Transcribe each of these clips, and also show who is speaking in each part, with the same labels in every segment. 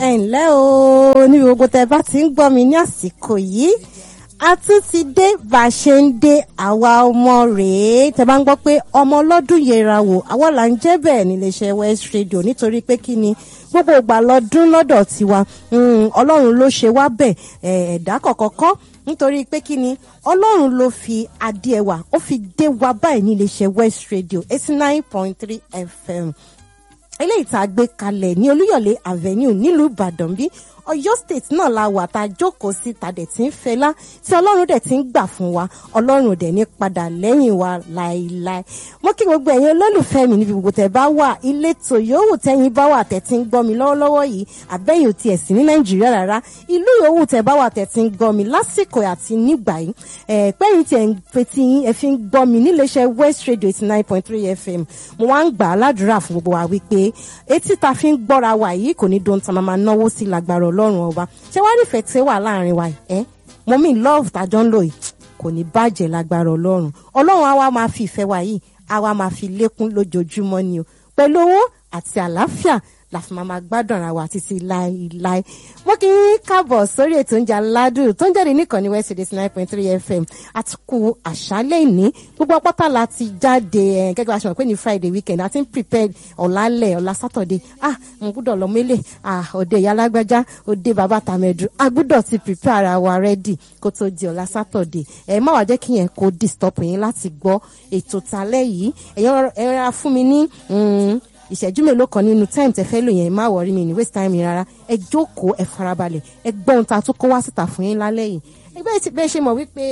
Speaker 1: ẹ ǹlẹ́ o ní gbogbo tẹ bá ti ń gbọ́ mi ní àsìkò yìí a tún ti dé bá a ṣe ń dé àwa ọmọ rèé tẹ bá ń gbọ́ pé ọmọ ọlọ́dún yẹra wò àwa là ń jẹ́ bẹ́ẹ̀ níléeṣẹ́ West Radio nítorí pé kí ni gbogbo ìgbà lọ́dún lọ́dọ̀ tiwa ọlọ́run ló ṣe wá bẹ́ẹ̀ ẹ̀dá kọ̀kọ́kọ́ nítorí pé kí ni ọlọ́run ló fi adé ẹwà ó fi dé wa báyìí níléeṣẹ́ West Radio eighty nine point three FM eléyìí tá a gbé kalẹ̀ ní Olúyọ̀lé Avenue nílùú Ìbàdàn bí Ọ̀yọ́ state náà la wà tá a jókòó sí ta dẹ̀ tí ń fẹlá tí Ọlọ́run dẹ̀ tí ń gbà fún wa Ọlọ́run dẹ̀ ní padà lẹ́yìn wa láéláé mo kí gbogbo ẹ̀yin olólùfẹ́ mi níbi gbogbo tẹ́ bá wà ilé tó yòówù tẹ́yin bá wà tẹ́ tí ń gbọ́ mi lọ́wọ́lọ́wọ́ yìí àbẹ́yìn ò tiẹ̀ sí ní Nàìjíríà rárá ìlú yòówù tẹ́ bá wà tẹ́ tí ń gbọ́ mi lásìkò àti nígbà yìí ẹ̀ pẹ́yìn tí ẹ̀ ń fetí yín ẹ̀ fi ń gbọ́ mi níléeṣẹ́ West Radio eighty nine point three FM mo wá ń gbà á ládùúrà fún gbogbo wa wípé etí ta fi ń gbọ́ra wa yìí kò ní dohun tá a máa náwó sí lágbára ọlọ́run ọba ṣé wàá nífẹ̀ẹ́ tí ó wà láàrin wa ẹ mo mi love tàjọ ń lò yìí kò ní bàjẹ́ lágbára ọlọ́run ọlọ́run àwa máa fi ìfẹ́ wa yìí àwa máa fi lékún lójoojúmọ́ ni o pẹ̀lú owó àti àlàáfíà la fi máa gbádùn ara wa títí láéláé mo kì í káàbọ̀ sórí ètò oúnjẹ aládùn tó ń jáde níkànnì West Radio nine point three FM àtúkù àṣálẹ́ ìní gbogbo apáta la ti jáde gẹ́gẹ́ bá a ṣe mọ̀ pé ní Friday weekend a ti ń prepare ọ̀làlẹ̀ ọ̀là Saturday ah mo gbúdọ̀ lọ mélè ah òde ìyá alágbájá òde bàbá tàmẹ̀dù a gbúdọ̀ ti prepare ara wa ready kó tó di ọ̀là Saturday ẹ̀ má wàá jẹ́ kí yẹn kó disturb yín láti gbọ́ ètò talẹ́ yìí ẹ̀yàn fún mi ní ìṣẹ́jú mélòó kan nínú time tẹ fẹ́ lò yẹn má wọrí mi ní waste time yẹn rárá ẹ jókòó ẹ farabalẹ̀ ẹ gbọ́ ohun tá a tún kó wá síta fún yín lálẹ́ yìí ẹgbẹ́ ti bẹ́ẹ̀ ṣe mọ̀ wípé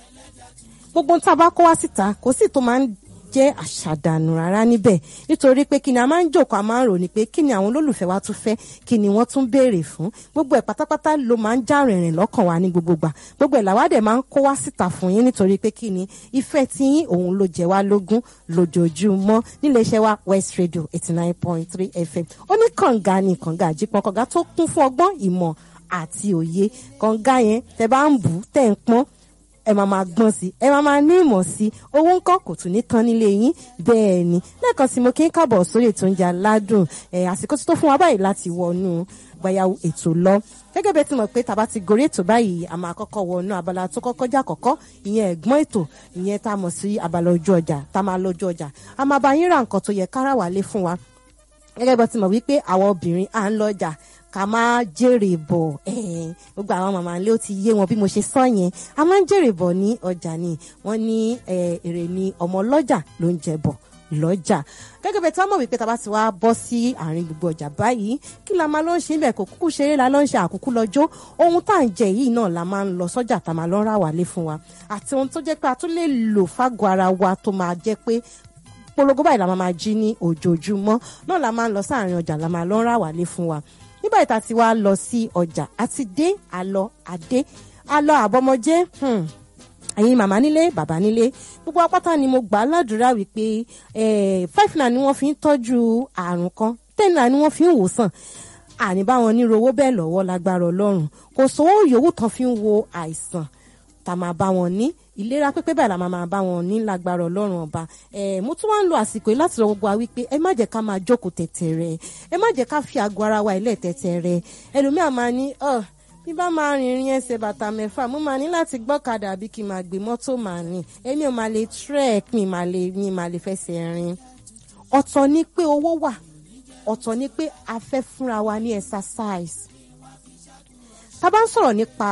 Speaker 1: gbogbo ohun tá a bá kó wá síta kò sí tó máa ń jẹ́ àṣàdànù rárá níbẹ̀ nítorí pé kí ni a máa ń jókòó a máa ń rò ní pé kí ni àwọn olólùfẹ́ wa tún fẹ́ kí ni wọ́n tún béèrè fún gbogbo ẹ̀ pátápátá ló máa ń já rìnrìn lọ́kàn wa ní gbogbo gbà gbogbo ẹ̀ làwádẹ̀ máa ń kó wá síta fún yín nítorí pé kí ni ìfẹ́ tí yín òun ló jẹ wá lógún lójoojúmọ́ nílé iṣẹ́ wa West Radio eighty nine point three FM ó ní kànga ní kànga àjípọn kànga tó kún fún ọgbọ́n ìmọ̀ àti òye kànga yẹn tẹ bá ń bù tẹ̀ ń pọ́n ẹ máa máa gbọ́n sí ẹ máa máa ní ìmọ̀ sí owó ńkọ́ kò tún ní tán nílé yín bẹ́ẹ̀ ni lẹ́ẹ̀kan sí mo kí ń kábọ̀ sórí ètò oúnjẹ aládùn ẹ̀ àsìkò tó fún wa báyìí láti wọnú gbàyàwó ètò lọ gẹ́gẹ́ bẹ́ẹ̀ tí mo pé tàbá ti gorí ètò báyìí a máa kọ́kọ́ wọnú abala tó kọ́kọ́ jà kọ́kọ́ ìyẹn ẹ̀gbọ́n ètò ìyẹn tá a mọ̀ sí abala ojú ọjà tá a máa lọ ojú ọjà a máa bá yín ra nǹkan tó yẹ kára wálé fún wa gẹ́gẹ́ bẹ́ẹ̀ tí mo wí pé àwọn obìnrin à ń lọ ọjà ká máa jèrè bọ̀ gbogbo àwọn màmá ilé ó ti yé wọn bí mo ṣe sọ yẹn a máa ń jèrè bọ̀ ní ọjà ni wọ́n ní èrè ni ọmọ lọ́jà ló ń jẹ bọ̀ lọ́jà gẹ́gẹ́ bẹ́ẹ̀ tí wọ́n mọ̀ wípé tá a bá ti wá bọ́ sí àárín gbogbo ọjà báyìí kí la máa lọ ń ṣe ibẹ̀ kò kúkú ṣeré la lọ ń ṣe àkúkú lọ́jọ́ ohun tá à ń jẹ yìí náà la máa ń lọ sọ́jà tá a máa lọ rà wálé fún wa àti ohun tó jẹ́ pé a tún lè lò fágọ̀ ara wa tó máa jẹ́ pé polongo báyìí la máa jí ní ojoojúmọ́ náà la máa ń lọ sáàrin ọjà la máa lọ rà wálé fún wa nígbà tá a ti wá lọ sí ọjà àti dé àlọ àdé àlọ àbọmọjẹ ẹ̀yin màmá nílé bàbá nílé gbogbo apáta ni mo gbà á ládùúrà wípé five naira ni wọ́n fi ń tọ́jú àrùn kan ten naira ni wọ́n fi ń wòsàn àní báwọn ní rówó bẹ́ẹ̀ lọ́wọ́ lágbára ọlọ́run kò sówó yòówù tán fi ń wo àìsàn tá a máa bá wọn ní ìlera pípé báyìí la máa máa bá wọn ní lágbára ọlọ́run ọba ẹ mo tún wá ń lo àsìkò yìí láti rọ gbogbo wa wípé ẹ má jẹ́ ká máa jókòó tẹ̀tẹ̀ rẹ ẹ má jẹ́ ká fi àgọ́ ara wa ilẹ̀ tẹ̀tẹ̀ rẹ ẹlòmíà máa ní ọ bí bá máa rìnrìn ẹsẹ̀ bàtà mẹ́fà mo máa ní láti gbọ́kadà àbí kí n máa gbé mọ́tò máa ní èmi ò máa lè trek mi máa lè mi máa lè fẹsẹ̀ rìn ọ̀tọ̀ ni pé owó wà ọ̀tọ̀ ni pé a fẹ́ fúnra wa ní exercise tá a bá ń sọ̀rọ̀ nípa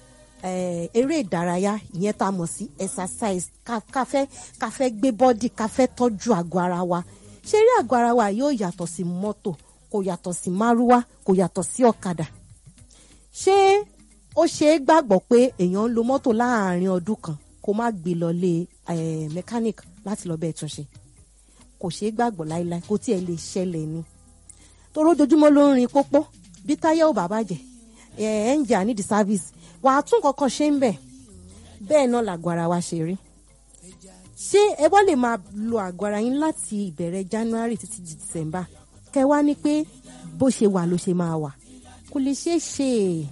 Speaker 1: eré ìdárayá ìyẹn tá a mọ̀ sí exercise ká fẹ́ ká fẹ́ gbé bọ́dì ká fẹ́ tọ́jú àgọ́ ara wa ṣé eré àgọ́ ara wa yóò yàtọ̀ sí mọ́tò kò yàtọ̀ sí márúwá kò yàtọ̀ sí ọ̀kadà ṣé ó ṣe é gbàgbọ́ pé èèyàn ń lo mọ́tò láàárín ọdún kan kó má gbé lọ lé mechanic láti lọ bẹ́ẹ̀ túnṣe kò ṣe é gbàgbọ́ láéláé kó tiẹ̀ lè ṣẹlẹ̀ ni torí ojoojúmọ́ ló ń rin pópó bí táyà ò bá bàjẹ́ ẹ̀ ń jà nídìí service wàá tún kankan ṣe ń bẹ̀ bẹ́ẹ̀ náà làgọ́ ara wa ṣe rí ṣé ẹ wá lè máa lo àgọ́ ara yín láti ìbẹ̀rẹ̀ January títí di December kẹ wá ní pé bó ṣe wà ló ṣe máa wà kò lè ṣeé ṣe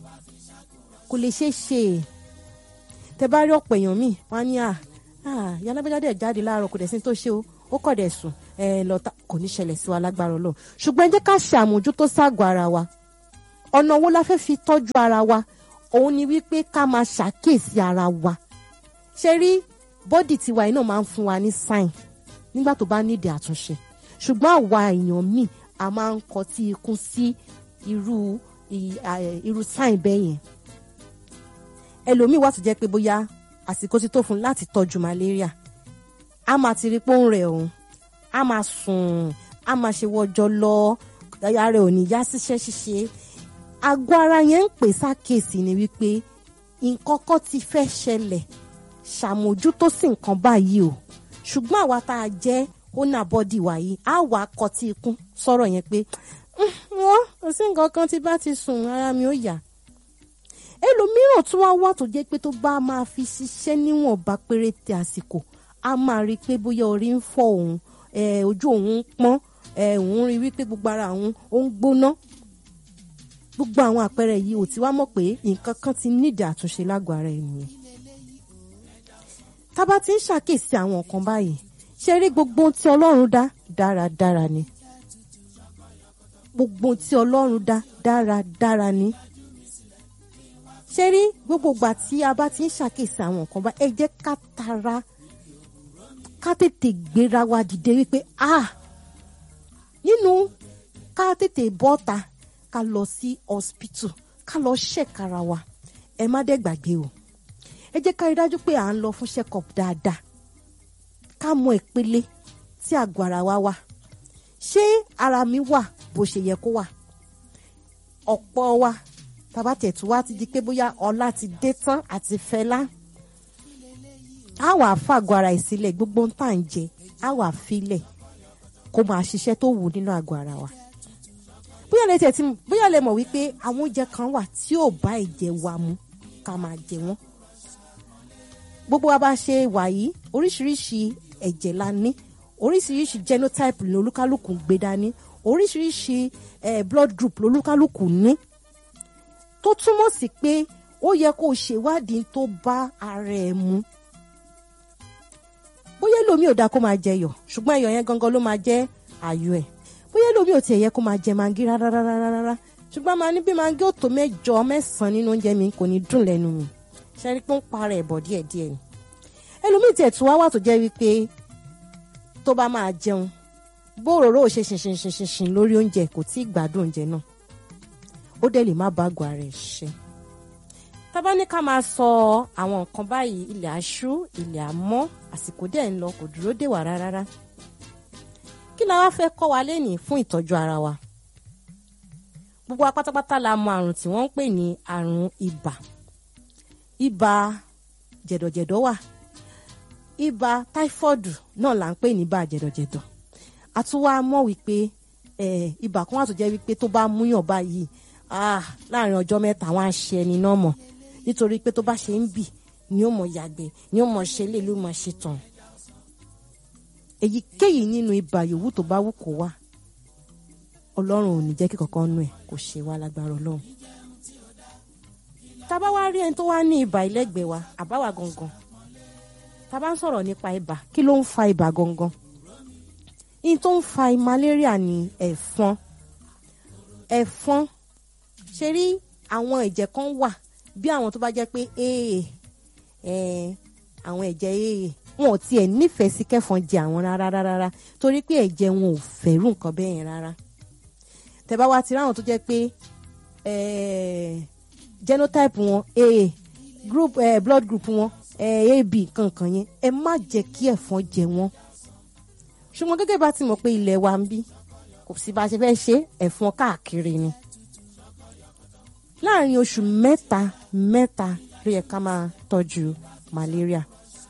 Speaker 1: kò lè ṣeé ṣe tẹ bá rí ọ̀pọ̀ èèyàn míì wá ní à yálàbẹ́jà dẹ̀ jáde láàárọ̀ kò dẹ̀ sí tó ṣe o ó kọ̀ dẹ̀ sùn ẹ lọ́ta kò ní ṣẹlẹ̀ sí wa lágbára Ọlọ́run ṣùgbọ́n ẹ jẹ́ ká ṣe àmójútó ságọ́ ara wa ọ̀nà wo la fẹ́ fi tọ́jú ara wa òun ni wípé ká máa ṣàkíyèsí ara wa ṣe rí bọ́dì tiwa yìí náà máa ń fún wa ní sign nígbà tó bá nídìí àtúnṣe ṣùgbọ́n àwa èèyàn míì a máa ń kọtí ikún sí irú irú sign bẹ́ẹ̀ yẹn ẹlòmíì wà tó jẹ́ pé bóyá àsìkò ti tó fún un láti tọ́jú malaria a máa ti rí pé ó ń rẹ̀ òun a máa sùn a máa ṣe wọ́jọ́ lọ ara rẹ̀ ò ní yá síṣẹ́ ṣíṣe àgọ́ ara yẹn ń pè sákèsì ni wípé nǹkan kan ti fẹ́ ṣẹlẹ̀ ṣàmójútó sí nǹkan báyìí o ṣùgbọ́n àwa tá a jẹ́ owner body wa yìí á wà á kọtí ikún sọ̀rọ̀ yẹn pé wọ́n kò sí nǹkan kan tí bá ti sùn ara mi ó yá ẹlòmíràn tún wá wà tó jẹ́ pé tó bá máa fi ṣiṣẹ́ níwọ̀nba péréte àsìkò a máa rí i pé bóyá orí ń fọ́ òun ojú òun ń pọ́n òun rí wípé gbogbo ara òun ó ń gbóná gbogbo àwọn àpẹẹrẹ yìí ò ti wá mọ̀ pé nǹkan kan ti nídìí àtúnṣe lágọ̀ọ́ ara ènìyàn tá bá ti ń ṣàkíyèsí àwọn nǹkan báyìí ṣe rí gbogbo ohun tí ọlọ́run dá dáradára ni gbogbo ohun tí ọlọ́run dá dáradára ni ṣe rí gbogbo ìgbà tí a bá ti ń ṣàkíyèsí àwọn nǹkan báyìí ẹ jẹ́ ká tara ká tètè gbéra wa dìde wípé ah nínú ká tètè bọ́ta ká lọ sí hospital ká lọ ṣẹ̀kára wa ẹ má dẹ̀ gbàgbé o ẹ jẹ́ ká rí dájú pé à ń lọ fún check up dáadáa ká mọ ìpele tí àgọ́ ara wa wà ṣé ara mi wà bó ṣe yẹ kó wà ọ̀pọ̀ wa tàbá tẹ̀tù wá ti di pé bóyá ọlá ti dé tán àti fẹlá á wà fàgọ́ ara ẹ̀ sílẹ̀ gbogbo ń tà ń jẹ á wà filẹ̀ kó máa ṣiṣẹ́ tó wù nínú àgọ́ ara wa bóyá lè tẹ̀tí bóyá lè mọ̀ wípé àwọn oúnjẹ kan wà tí ò bá ẹ̀jẹ̀ wa mu ká máa jẹ wọ́n gbogbo wa bá ṣe wà yìí oríṣiríṣi ẹ̀jẹ̀ la ní oríṣiríṣi genotype ní olúkálùkù gbé dání oríṣiríṣi eh, blood group lolúkálùkù ní tó túmọ̀ sí pé ó yẹ kó o ṣèwádìí tó bá ara ẹ̀ mu bóyá lómi ò dáa kó máa jẹ yọ̀ ṣùgbọ́n ẹyọ̀ yẹn gangan ló máa jẹ́ àyò ẹ̀ bóyá lómi ò tiẹ̀ yẹ kó máa jẹ mangi rárá rárá rárá ṣùgbọ́n máa ní bí mangi ò tó mẹ́jọ mẹ́sàn-án nínú oúnjẹ mi kò ní dùn lẹ́nu mi ṣe rí pé ń para ẹ̀bọ̀ díẹ̀díẹ̀ ni ẹlòmíì tiẹ̀ tún wá wà tó jẹ́ wípé tó bá máa jẹun bó òróró ò ṣe ṣinṣinṣinṣin lórí oúnjẹ kò tí ì gbádùn oúnjẹ náà ó dẹ̀ lè má bá àgọ́ ara ẹ̀ ṣe tábà ní ká máa sọ àwọn nǹkan báyìí ilẹ̀ aṣú ilẹ̀ àmọ́ àsìkò dẹ̀ ń lọ kò dúró dè wá rárá kí la wá fẹ́ kọ́ wa lénìí fún ìtọ́jú ara wa gbogbo wa pátápátá la mọ àrùn tí wọ́n ń pè ní àrùn ibà ibà jẹ̀dọ̀jẹ̀dọ̀ wà ibà táífọ́ọ̀dù náà là ń pè ní ibà jẹ̀dọ̀jẹ̀dọ̀ a tún wá mọ̀ wípé ibà kan wà tó jẹ́ wípé tó bá múyàn báyìí láàrin ọjọ́ mẹ́ta wọ́n á ṣe ẹni náà mọ̀ nítorí pé tó bá ṣe ń bì ni ó mọ̀ yàgbẹ́ ni ó mọ̀ ṣe lè ló mọ̀ ṣe tàn èyíkéyìí nínú ibà yòówù tó bá wù kó wà ọlọ́run ò ní jẹ́ kí kankan nù ẹ̀ kó ṣe wá lágbára ọlọ́run tá bá wá rí ẹni tó wá ní ibà ilẹ́gbẹ̀ẹ́ wa àbáwá gangan tá bá ń sọ̀rọ̀ nípa ibà kí ló ń fa ibà gangan in tó ń fa malaria ní ẹ̀fọn ẹ̀fọn ṣe rí àwọn ẹ̀jẹ̀ kan wà bí àwọn tó bá jẹ́ pé ee àwọn ẹ̀jẹ̀ ee wọn ò tiẹ̀ nífẹ̀ẹ́ sí kẹ́fọn jẹ àwọn rárá rárá torí pé ẹ̀jẹ̀ wọn ò fẹ́rù nǹkan bẹ́ẹ̀ yẹn rárá tẹ́ bá wá ti ráwọn tó jẹ́ pé genotype wọn aa group eh, blood group wọn eh, ab kankan yẹn ẹ má jẹ́ kí ẹ̀fọn jẹ wọ́n ṣùgbọ́n gẹ́gẹ́ bá ti mọ̀ pé ilẹ̀ wa ń bí kò sí bá a ṣe fẹ́ ṣe ẹ̀fọn káàkiri ni láàrin oṣù mẹ́ta mẹ́ta ló yẹ ká máa tọ́jú malaria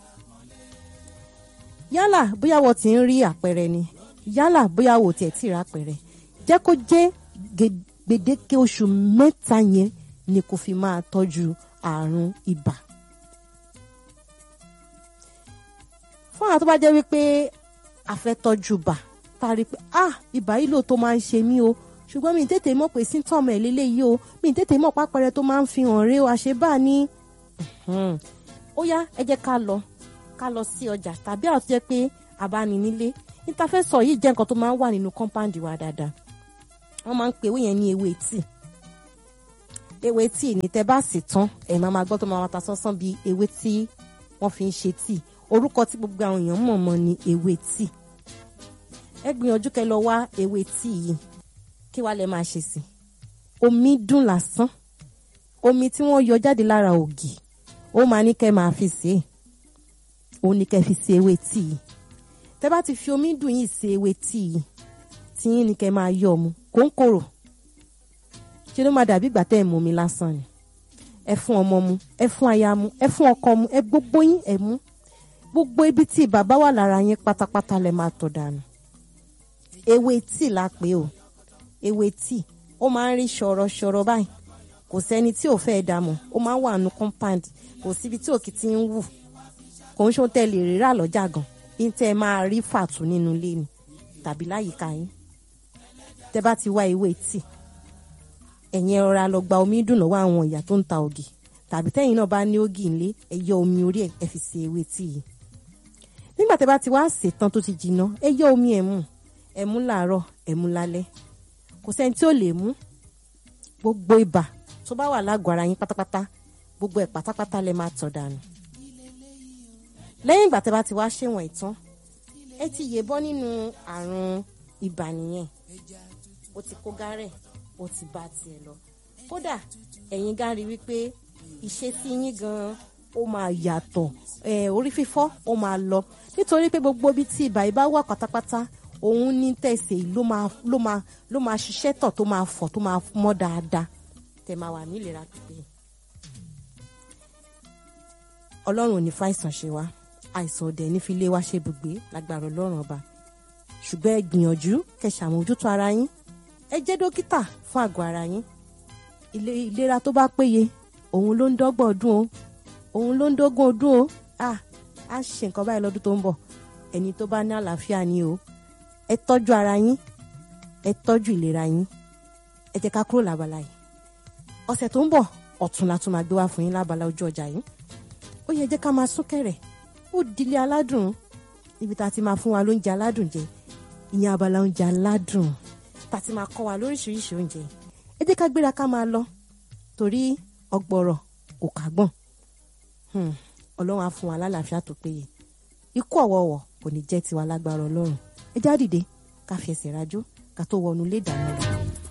Speaker 1: yálà bóyá wọ́n ti ń rí àpẹẹrẹ ni yálà bóyá wọ́n tiẹ̀ ti rí àpẹẹrẹ jẹ́ kó jẹ́ gbèdéke oṣù mẹ́ta yẹn ni kò fi máa tọ́jú àrùn ibà. fún àwọn tó bá jẹ́ wípé a fẹ́ tọ́jú bà tá a rí pé ah ibà yìí ló tó máa ń ṣe mí o ṣùgbọ́n mi ì tètè mọ̀ pé síntọ́ọ̀mù ẹ̀ lélẹ́yìí o mi ì tètè mọ̀ pápẹ́rẹ́ tó máa ń fi hàn rí o àṣebá ni ó yá ẹ jẹ́ ká lọ ká lọ sí ọjà tàbí àwọn tó jẹ́ pé àbáni nílé níta fẹ́ sọ yìí jẹ́ nǹkan tó máa ń wà nínú kọ́ńpáǹdì wa dáadáa wọ́n máa ń pe ewé yẹn ní ewé tíì ewé tíì ní tẹ́ bá sì tán ẹ̀ máa máa gbọ́ tó máa máa ta sánsán bíi ewé tí wọ́n fi ń ṣe tíì orúkọ tí gbogbo àwọn èèyàn mọ̀ mọ́ ni ewé tíì ẹ gbìyànjú kẹ́ lọ wá ewé tíì yìí kí wàá lẹ máa ṣe sí omi dùn lásán omi tí wọ́n yọ jáde lára ògì ó máa ní kẹ́ máa fi sè é òun ní kẹ́ fi ṣe ewé tíì yìí tẹ́ bá ti fi omi dùn yìí ṣe ewé tíì yìí tí yín ní kẹ́ máa yọ mu kó ń korò ṣe ló máa dàbí ìgbà tẹ́ ẹ̀ mú mi lásán ni ẹ fún ọmọ mu ẹ fún aya mu ẹ fún ọkọ mu ẹ gbogbo yín ẹ mú gbogbo ibi tí bàbá wà lára yín pátápátá lẹ máa tọ̀ dànù ewé tíì la pè o ewé tíì ó máa ń rí ṣọ̀rọ̀ṣọ̀rọ̀ báyìí kò sẹ́ni tí ò fẹ́ dààmú ó máa ń wà nù compound kò síbi tí òkì ti ń wù kò ń ṣó tẹ́ lè rírà lọ́jà gan ní tẹ́ ẹ máa rí fàtú nínú ilé ni tàbí láyìíká yín tẹ́ bá ti wá ewé tíì ẹ̀yin ẹ̀rọra lọ gba omi dùn lọ́wọ́ àwọn ìyá tó ń ta ògì tàbí tẹ́yìn náà bá ní ògì ńlé ẹ yọ omi orí ẹ̀ ẹ fi ṣe ewé tíì yìí nígbà tẹ́ bá ti wá sè tán tó ti jiná ẹ yọ omi ẹ̀ mú ẹ mú làárọ̀ ẹ mú lálẹ́ kò sẹ́ni tí ò lè mú gbogbo ibà tó bá wà lágọ̀ọ́ ara yín pátápátá gbogbo ẹ̀ pátápátá lẹ máa tọ̀ dànù lẹ́yìn ìgbà tẹ́ bá ti wá ṣèwọ̀n ìtàn ẹ ti yè bọ́ nínú àrùn ibà nìyẹn ó ti kó gárẹ̀ ó ti bá tiẹ̀ lọ kódà ẹ̀yin gan rí wípé ìṣesí yín gan ó máa yàtọ̀ orí fífọ́ ó máa lọ nítorí pé gbogbo ibi tí ibà yìí bá wà pátápátá òun ní tẹ̀sẹ̀ ló máa ló máa ló máa ṣiṣẹ́ tọ̀ tó máa fọ̀ tó máa mọ́ dáadáa tẹ̀ máa wà nílera pípé ọlọ́run ò ní fàìsàn ṣe wá àìsàn ọ̀dẹ̀ ní fi lé wá ṣe ibùgbé lágbára ọlọ́run ọba ṣùgbọ́n ẹ gbìyànjú kẹ́ ṣàmójútó ara yín ẹ jẹ́ dókítà fún àgọ́ ara yín ìlera tó bá péye òun ló ń dọ́gbọ̀n ọdún o òun ló ń dógún ọdún o ah á ṣe nǹkan báyìí lọ́dún tó ń bọ̀ ẹni tó bá ní àlàáfíà ni o ẹ tọ́jú ara yín ẹ tọ́jú ìlera yín ẹ jẹ́ ká kúrò lábala yìí ọ̀sẹ̀ tó ń bọ̀ ọ̀tún la tún máa gbé wá fún yín lábala ojú ọjà yìí ó yẹ jẹ́ ká máa sún kẹ̀rẹ̀ ó dilé aládùn ibi tá a ti máa fún wa lóúnjẹ aládùn jẹ ìyẹn abala oúnjẹ aládùn tá a ti máa kọ́ wa lóríṣiríṣi oúnjẹ ẹ jẹ́ ká gbéra ká máa lọ torí ọgbọ̀rọ̀ kò kágbọ̀n ọlọ́run á fún wa lálàáfíà tó péye ikú ọ̀wọ̀ọ̀wọ̀ kò ní jẹ́ tiwa lágbára ọlọ́run ẹ já dìde ká fi ẹsẹ̀ rajó ká tó wọnú ilé ìdáná lọ.